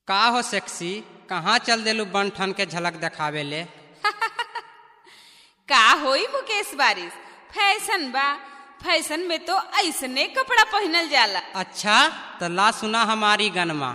का हो सेक्सी कहाँ चल देलू बन ठन के झलक देखावे ले का होई मुकेश बारिश फैशन बा फैशन में तो ऐसने कपड़ा पहनल जाला अच्छा तो ला सुना हमारी गनमा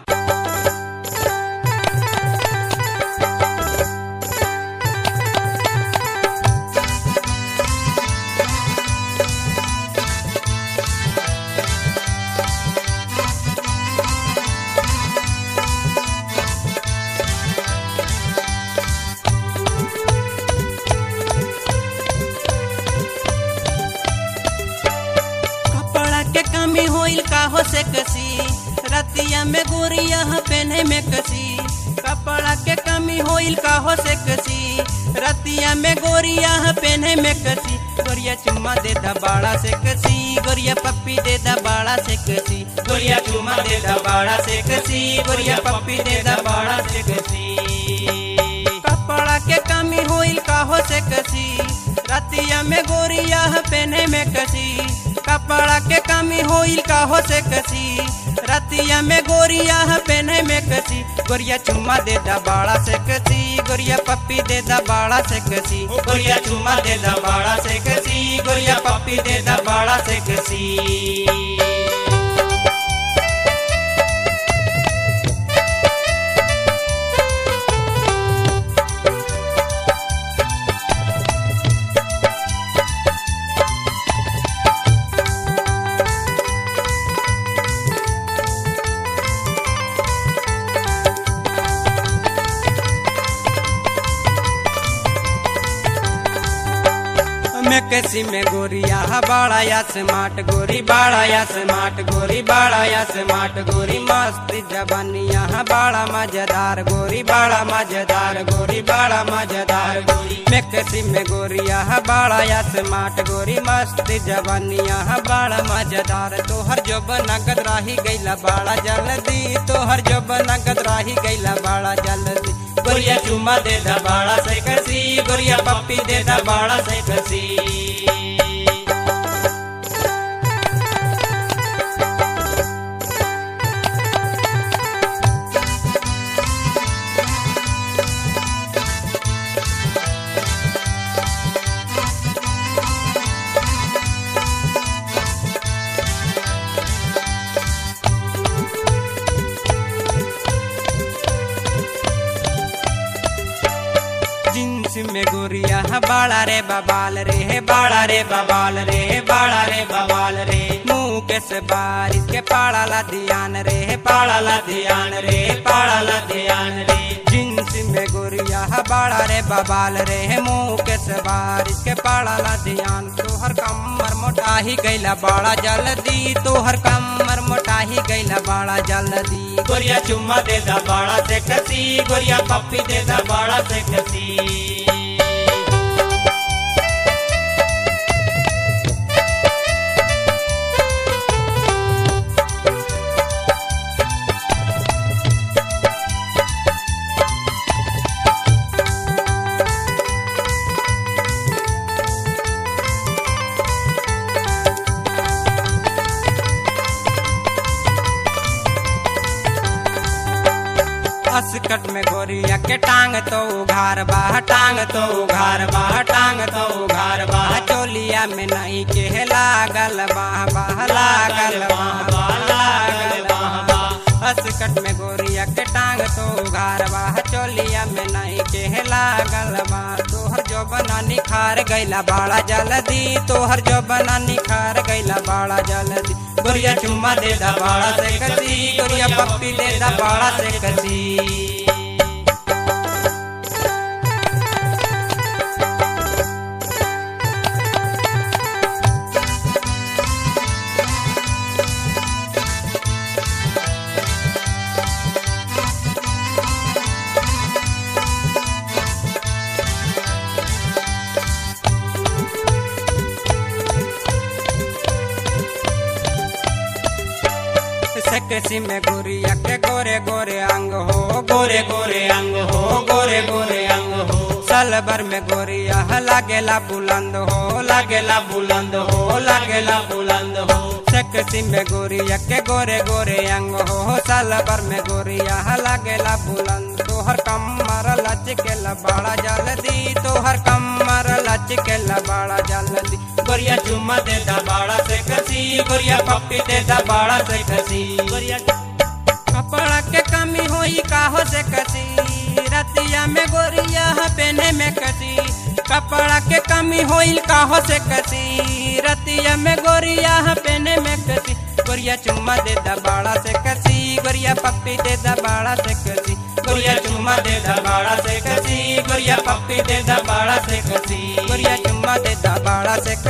कपड़ा के कमी होइल का हो से कसी रतिया में गोरिया पहने में कसी कपड़ा के कमी होइल का हो से कसी रतिया में गोरिया पहने में कसी गोरिया चुम्मा दे दबाड़ा से कसी गोरिया पप्पी दे दबाड़ा से कसी गोरिया चुम्मा दे दबाड़ा से कसी गोरिया पप्पी दे दबाड़ा से कसी कपड़ा के कमी होइल का हो से कसी रतिया में गोरिया पहने में कसी कपड़ा के कमी होइल का हो से कसी रतिया में गोरिया पहने में कसी गोरिया चुम्मा दे दबाड़ा से कसी गोरिया पप्पी दे दबाड़ा से कसी गोरिया चुम्मा दे दबाड़ा से कसी गोरिया पप्पी दे दबाड़ा से कसी में कसी में गोरिया बाड़ा या स्मार्ट गोरी बाड़ा या स्मार्ट गोरी बाड़ा या स्मार्ट गोरी मस्त जबनिया बाड़ा मजेदार गोरी बाड़ा मजेदार गोरी बाड़ा मजेदार गोरी में कसी में गोरिया बाड़ा या स्मार्ट गोरी मस्त जबनिया बाड़ा मजेदार तोहर जब नगद राही गईला बाड़ा जल्दी तोहर जब नगद राही गईला बाड़ा जल्दी गोरिया चुम्मा दे दबाड़ा से कसी गोरिया पप्पी दे दबाड़ा से कसी जींस में गोरिया बाड़ा रे बबाल रे बाड़ा रे बबाल रे बाड़ा रे बबाल रे मुंह के से बारिश के पाड़ा ला ध्यान रे पाड़ा ला ध्यान रे पाड़ा ला ध्यान रे जींस में गोरिया बाड़ा रे बबाल रे मुंह के से बारिश के पाड़ा ला ध्यान तोहर कमर मोटा ही गईला बाड़ा जल्दी तोहर कमर मोटा ही गईला बाड़ा जल्दी गोरिया चुम्मा दे दा बाड़ा से कसी गोरिया पप्पी दे दा बाड़ा से कसी असकट में गोरिया के टांग तो उघार बा टांग तो उघार बा टांग तो उघार बा चोलिया में नहीं के लागल बा बा लागल बा बा लागल बा बा असकट में गोरिया के टांग तो उघार बा चोलिया में नहीं के लागल बा तोहर जो बना निखार गईला बाड़ा जल्दी तोहर जो बना निखार गईला बाड़ा जल्दी गोरिया चुम्मा दे दा बाड़ा से कसी गोरिया पप्पी दे दा बाड़ा से कसी सकसी में गोरिया के गोरे गोरे अंग हो गोरे गोरे अंग हो गोरे गोरे अंग हो सलबर में गोरिया लागेला बुलंद हो लागेला बुलंद हो लागेला बुलंद हो सेक्सी में गोरिया के गोरे गोरे अंग हो साल भर में गोरिया लागेला बुलंद तोहर कमर लचकेला बड़ा जल्दी तोहर कमर लचकेला बड़ा जल्दी गोरिया चुम्मा दे दा बड़ा से कसी गोरिया पप्पी दे दा बड़ा से कसी गोरिया कपड़ा के कमी होई काहो से कसी रतिया में गोरिया पहने में कसी कपड़ा के कमी होई काहो से कसी रतिया में गोरिया पहने में कसी गोरिया चुम्मा दे दा बाड़ा से कसी गोरिया पप्पी दे दा बाड़ा से कसी गोरिया चुम्मा दे दा बाड़ा से कसी गोरिया पप्पी दे दा बाड़ा से कसी गोरिया चुम्मा दे दा बाड़ा से कसी